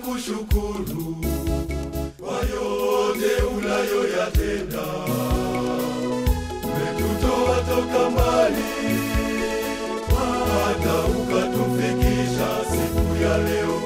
tunakushukuru kwa yote unayoyatenda. Umetutoa toka mbali hata ukatufikisha siku ya leo.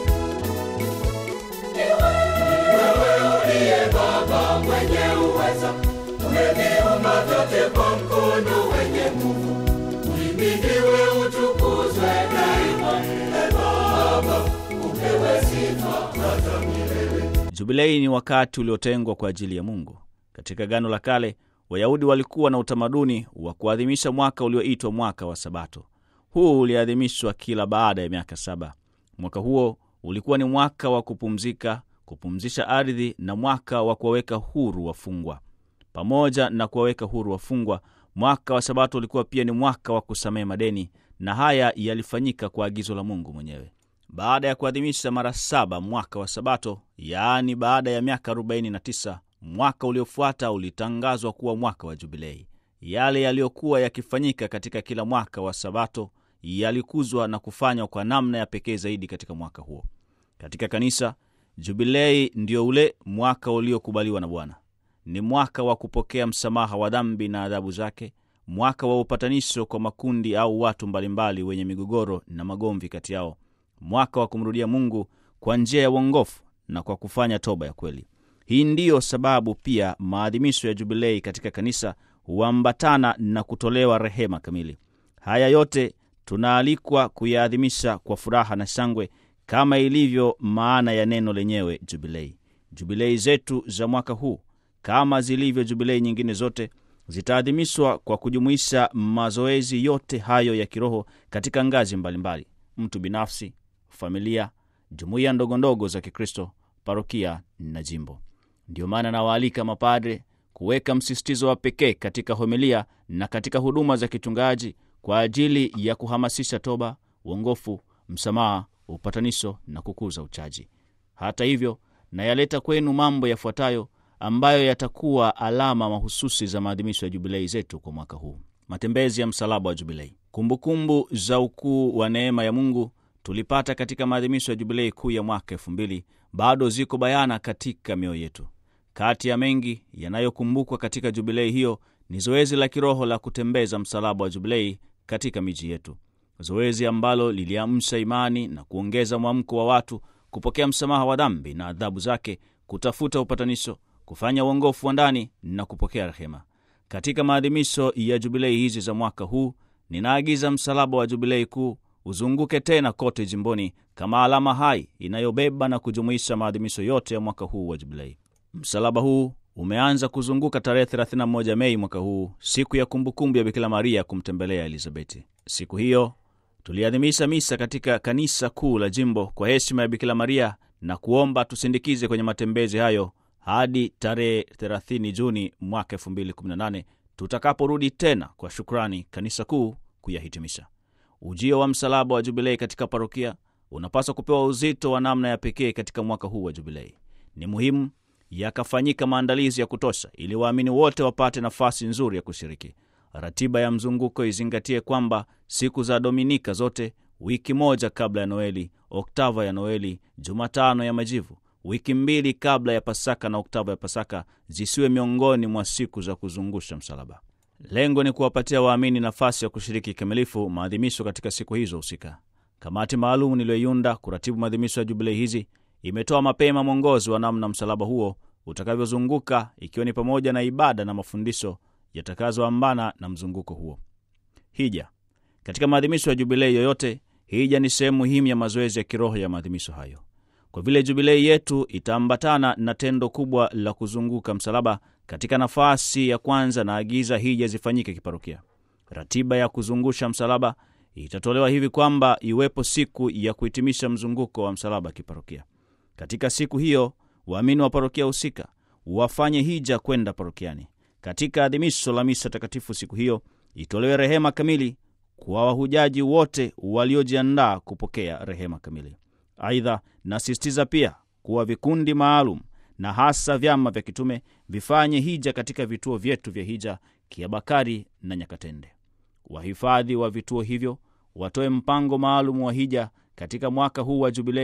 Wewe uliye Baba mwenye uweza, umeviumba vyote kwa mkono wenye nguvu. Uhimidiwe, utukuzwe daima. E Baba, upewe sifa hata milele. Jubilei ni wakati uliotengwa kwa ajili ya Mungu. Katika Agano la Kale, Wayahudi walikuwa na utamaduni wa kuadhimisha mwaka ulioitwa mwaka wa Sabato. Huu uliadhimishwa kila baada ya miaka saba. Mwaka huo ulikuwa ni mwaka wa kupumzika, kupumzisha ardhi na mwaka wa kuwaweka huru wafungwa. Pamoja na kuwaweka huru wafungwa, mwaka wa Sabato ulikuwa pia ni mwaka wa kusamehe madeni, na haya yalifanyika kwa agizo la Mungu mwenyewe. Baada ya kuadhimisha mara saba mwaka wa Sabato, yaani baada ya miaka 49, mwaka uliofuata ulitangazwa kuwa mwaka wa Jubilei. Yale yaliyokuwa yakifanyika katika kila mwaka wa Sabato yalikuzwa na kufanywa kwa namna ya pekee zaidi katika mwaka huo. Katika kanisa, Jubilei ndio ule mwaka uliokubaliwa na Bwana. Ni mwaka wa kupokea msamaha wa dhambi na adhabu zake, mwaka wa upatanisho kwa makundi au watu mbalimbali wenye migogoro na magomvi kati yao, mwaka wa kumrudia Mungu kwa njia ya uongofu na kwa kufanya toba ya kweli. Hii ndiyo sababu pia maadhimisho ya Jubilei katika kanisa huambatana na kutolewa rehema kamili. Haya yote tunaalikwa kuyaadhimisha kwa furaha na shangwe kama ilivyo maana ya neno lenyewe Jubilei. Jubilei zetu za mwaka huu kama zilivyo jubilei nyingine zote zitaadhimishwa kwa kujumuisha mazoezi yote hayo ya kiroho katika ngazi mbalimbali: mtu binafsi, familia, jumuiya ndogondogo za Kikristo, parokia na jimbo. Ndiyo maana nawaalika mapadre kuweka msisitizo wa pekee katika homilia na katika huduma za kichungaji kwa ajili ya kuhamasisha toba, uongofu, msamaha, upatanisho na kukuza uchaji. Hata hivyo, nayaleta kwenu mambo yafuatayo ambayo yatakuwa alama mahususi za maadhimisho ya jubilei zetu kwa mwaka huu. Matembezi ya msalaba wa jubilei. Kumbukumbu za ukuu wa neema ya Mungu tulipata katika maadhimisho ya jubilei kuu ya mwaka elfu mbili bado ziko bayana katika mioyo yetu. Kati ya mengi yanayokumbukwa katika jubilei hiyo ni zoezi la kiroho la kutembeza msalaba wa jubilei katika miji yetu, zoezi ambalo liliamsha imani na kuongeza mwamko wa watu kupokea msamaha wa dhambi na adhabu zake, kutafuta upatanisho, kufanya uongofu wa ndani na kupokea rehema. Katika maadhimisho ya jubilei hizi za mwaka huu, ninaagiza msalaba wa jubilei kuu uzunguke tena kote jimboni kama alama hai inayobeba na kujumuisha maadhimisho yote ya mwaka huu wa jubilei. Msalaba huu umeanza kuzunguka tarehe 31 Mei mwaka huu, siku ya kumbukumbu ya Bikira Maria kumtembelea Elizabeti. Siku hiyo tuliadhimisha misa katika kanisa kuu la jimbo kwa heshima ya Bikira Maria na kuomba tusindikize kwenye matembezi hayo hadi tarehe 30 Juni mwaka 2018 tutakaporudi tena kwa shukrani kanisa kuu kuyahitimisha. Ujio wa msalaba wa jubilei katika parokia unapaswa kupewa uzito wa namna ya pekee katika mwaka huu wa jubilei. Ni muhimu yakafanyika maandalizi ya kutosha ili waamini wote wapate nafasi nzuri ya kushiriki. Ratiba ya mzunguko izingatie kwamba siku za Dominika zote, wiki moja kabla ya Noeli, oktava ya Noeli, Jumatano ya Majivu, wiki mbili kabla ya Pasaka na oktava ya Pasaka zisiwe miongoni mwa siku za kuzungusha msalaba. Lengo ni kuwapatia waamini nafasi ya kushiriki kikamilifu maadhimisho katika siku hizo husika. Kamati maalum niliyoiunda kuratibu maadhimisho ya jubilei hizi imetoa mapema mwongozo wa namna msalaba huo utakavyozunguka, ikiwa ni pamoja na ibada na mafundisho yatakazoambana na mzunguko huo. Hija. Katika maadhimisho ya jubilei yoyote, hija ni sehemu muhimu ya mazoezi ya kiroho ya maadhimisho hayo. Kwa vile jubilei yetu itaambatana na tendo kubwa la kuzunguka msalaba, katika nafasi ya kwanza na agiza hija zifanyike kiparokia. Ratiba ya kuzungusha msalaba itatolewa hivi kwamba iwepo siku ya kuhitimisha mzunguko wa msalaba kiparokia. Katika siku hiyo waamini wa parokia husika wafanye hija kwenda parokiani. Katika adhimisho la misa takatifu siku hiyo itolewe rehema kamili kwa wahujaji wote waliojiandaa kupokea rehema kamili. Aidha, nasisitiza pia kuwa vikundi maalum na hasa vyama vya kitume vifanye hija katika vituo vyetu vya hija Kiabakari na Nyakatende. Wahifadhi wa vituo hivyo watoe mpango maalum wa hija katika mwaka huu wa Jubilei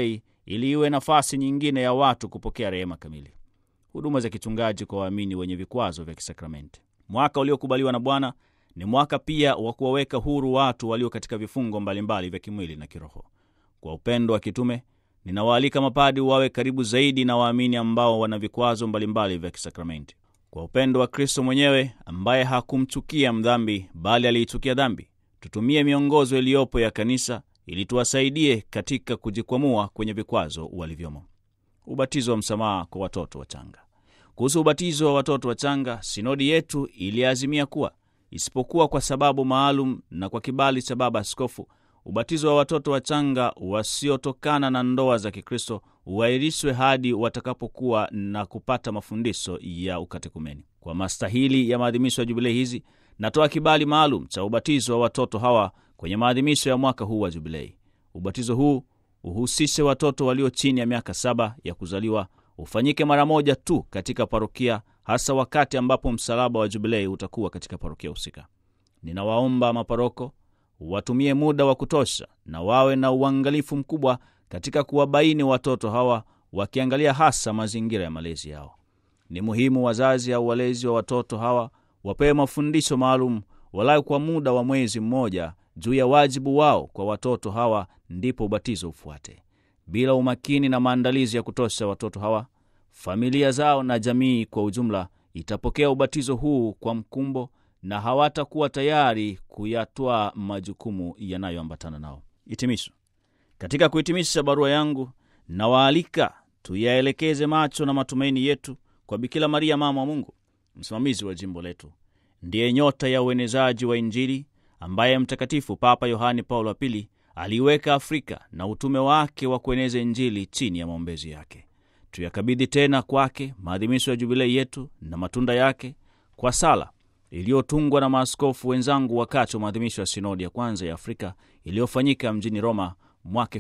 ili iwe nafasi nyingine ya watu kupokea rehema kamili. Huduma za kichungaji kwa waamini wenye vikwazo vya kisakramenti. Mwaka uliokubaliwa na Bwana ni mwaka pia wa kuwaweka huru watu walio katika vifungo mbalimbali vya kimwili na kiroho. Kwa upendo wa kitume, ninawaalika mapadi wawe karibu zaidi na waamini ambao wana vikwazo mbalimbali vya kisakramenti. Kwa upendo wa Kristo mwenyewe ambaye hakumchukia mdhambi, bali aliichukia dhambi, tutumie miongozo iliyopo ya kanisa ili tuwasaidie katika kujikwamua kwenye vikwazo walivyomo. Ubatizo wa msamaha kwa watoto wachanga. Kuhusu ubatizo wa watoto wachanga, sinodi yetu iliazimia kuwa isipokuwa kwa sababu maalum na kwa kibali cha Baba Askofu, ubatizo wa watoto wachanga wasiotokana na ndoa za Kikristo uahirishwe hadi watakapokuwa na kupata mafundisho ya ukatekumeni. Kwa mastahili ya maadhimisho ya jubilei hizi, natoa kibali maalum cha ubatizo wa watoto hawa kwenye maadhimisho ya mwaka huu wa jubilei. Ubatizo huu uhusishe watoto walio chini ya miaka saba ya kuzaliwa, ufanyike mara moja tu katika parokia, hasa wakati ambapo msalaba wa jubilei utakuwa katika parokia husika. Ninawaomba maparoko watumie muda wa kutosha na wawe na uangalifu mkubwa katika kuwabaini watoto hawa, wakiangalia hasa mazingira ya malezi yao. Ni muhimu wazazi au walezi wa watoto hawa wapewe mafundisho maalum walau kwa muda wa mwezi mmoja juu ya wajibu wao kwa watoto hawa, ndipo ubatizo ufuate. Bila umakini na maandalizi ya kutosha, watoto hawa, familia zao na jamii kwa ujumla itapokea ubatizo huu kwa mkumbo na hawatakuwa tayari kuyatwaa majukumu yanayoambatana nao. Hitimisho. Katika kuhitimisha barua yangu, nawaalika tuyaelekeze macho na matumaini yetu kwa Bikira Maria, mama wa Mungu, msimamizi wa jimbo letu, ndiye nyota ya uenezaji wa Injili ambaye Mtakatifu Papa Yohane Paulo wa Pili aliiweka Afrika na utume wake wa kueneza Injili chini ya maombezi yake. Tuyakabidhi tena kwake maadhimisho ya jubilei yetu na matunda yake kwa sala iliyotungwa na maaskofu wenzangu wakati wa maadhimisho ya sinodi ya kwanza ya Afrika iliyofanyika mjini Roma mwaka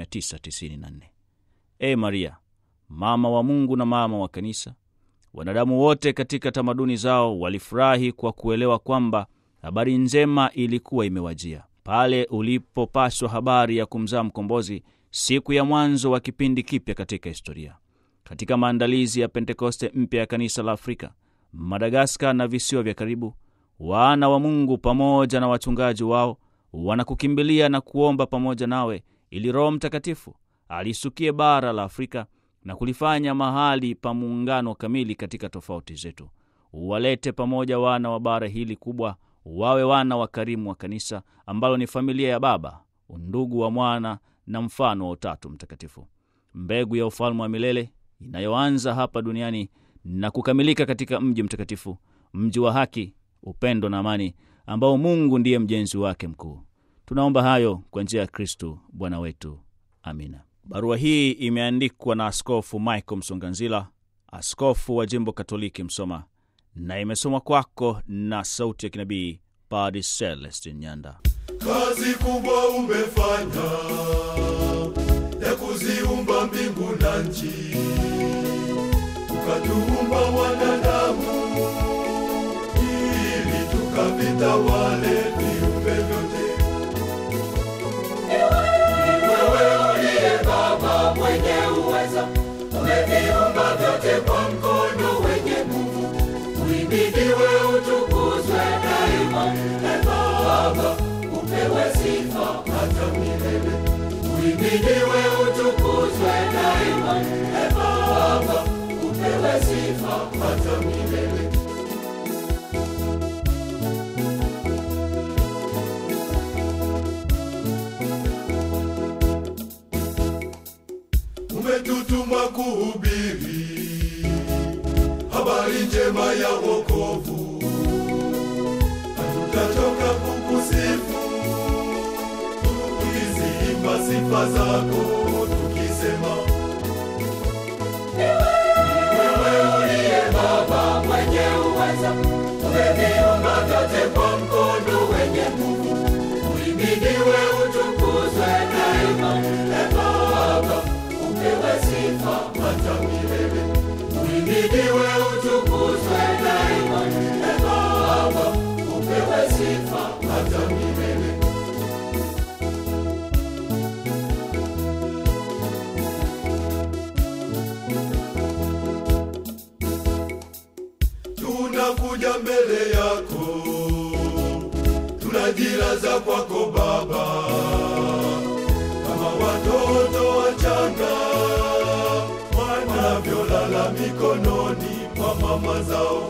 1994. E Maria, mama wa Mungu na mama wa Kanisa, wanadamu wote katika tamaduni zao walifurahi kwa kuelewa kwamba habari njema ilikuwa imewajia pale ulipopashwa habari ya kumzaa mkombozi, siku ya mwanzo wa kipindi kipya katika historia. Katika maandalizi ya Pentekoste mpya ya kanisa la Afrika, Madagaskar na visiwa vya karibu, wana wa Mungu pamoja na wachungaji wao wanakukimbilia na kuomba pamoja nawe, ili Roho Mtakatifu alisukie bara la Afrika na kulifanya mahali pa muungano kamili katika tofauti zetu. Uwalete pamoja wana wa bara hili kubwa, wawe wana wakarimu wa kanisa ambalo ni familia ya Baba, undugu wa Mwana na mfano wa Utatu Mtakatifu, mbegu ya ufalme wa milele inayoanza hapa duniani na kukamilika katika mji mtakatifu, mji wa haki, upendo na amani, ambao Mungu ndiye mjenzi wake mkuu. Tunaomba hayo kwa njia ya Kristu Bwana wetu, amina. Barua hii imeandikwa na Askofu Michael Msonganzila, askofu wa jimbo Katoliki Msoma, na imesomwa kwako na sauti ya kinabii Padre Celestin Nyanda. Kazi kubwa umefanya ya kuziumba mbingu na nchi, ukatuumba wanadamu ili tukavitawale viumbe vyote. Wewe uliye Baba mwenye uweza, umeviumba vyote kwa mkono wenye nguvu. Uhimidiwe, utukuzwe daima. E Baba, upewe sifa hata milele. Uhimidiwe, utukuzwe daima. E Baba, upewe sifa hata milele. umetutuma kuhubiri habari njema ya wokovu. Hatutachoka kukusifu tukiziimba sifa zako, tukisema Wewe uliye Baba mwenye uweza, umeviumba vyote kwa mkono wenye nguvu. Uhimidiwe, utukuzwe daima. E Baba, upewe sifa hata milele. Uhimidiwe, utukuzwe daima. E Baba, upewe sifa hata milele. tunakuja mbele yako, tunajilaza kwako Baba, kama watoto wachanga wanavyolala mikononi mwa mama zao.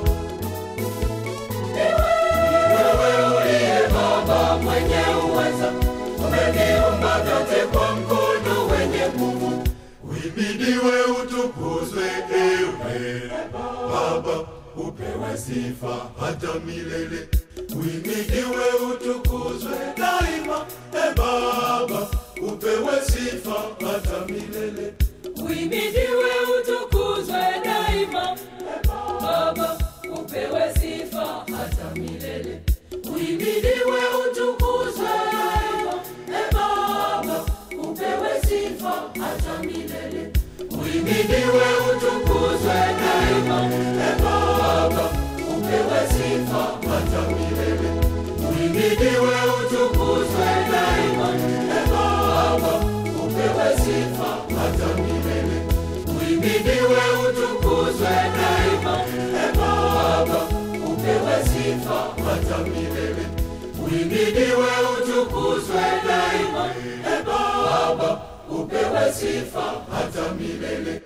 Wewe uliye Baba mwenye uweza, umeviumba vyote kwa mkono wenye nguvu. Uhimidiwe, utukuzwe, ewe Baba, upewe sifa hata milele. Uhimidiwe, utukuzwe daima, e Baba, upewe sifa hata milele. Uhimidiwe, utukuzwe daima. Baba, upewe sifa hata milele. Uhimidiwe, utukuzwe daima. E Baba, upewe sifa hata milele. Uhimidiwe, utukuzwe daima, e Baba, upewe sifa hata milele. Uhimidiwe, utukuzwe daima, e Baba, upewe sifa hata milele. Uhimidiwe, utukuzwe daima, e Baba, upewe sifa hata milele. Uhimidiwe, utukuzwe daima, e Baba, upewe sifa hata milele.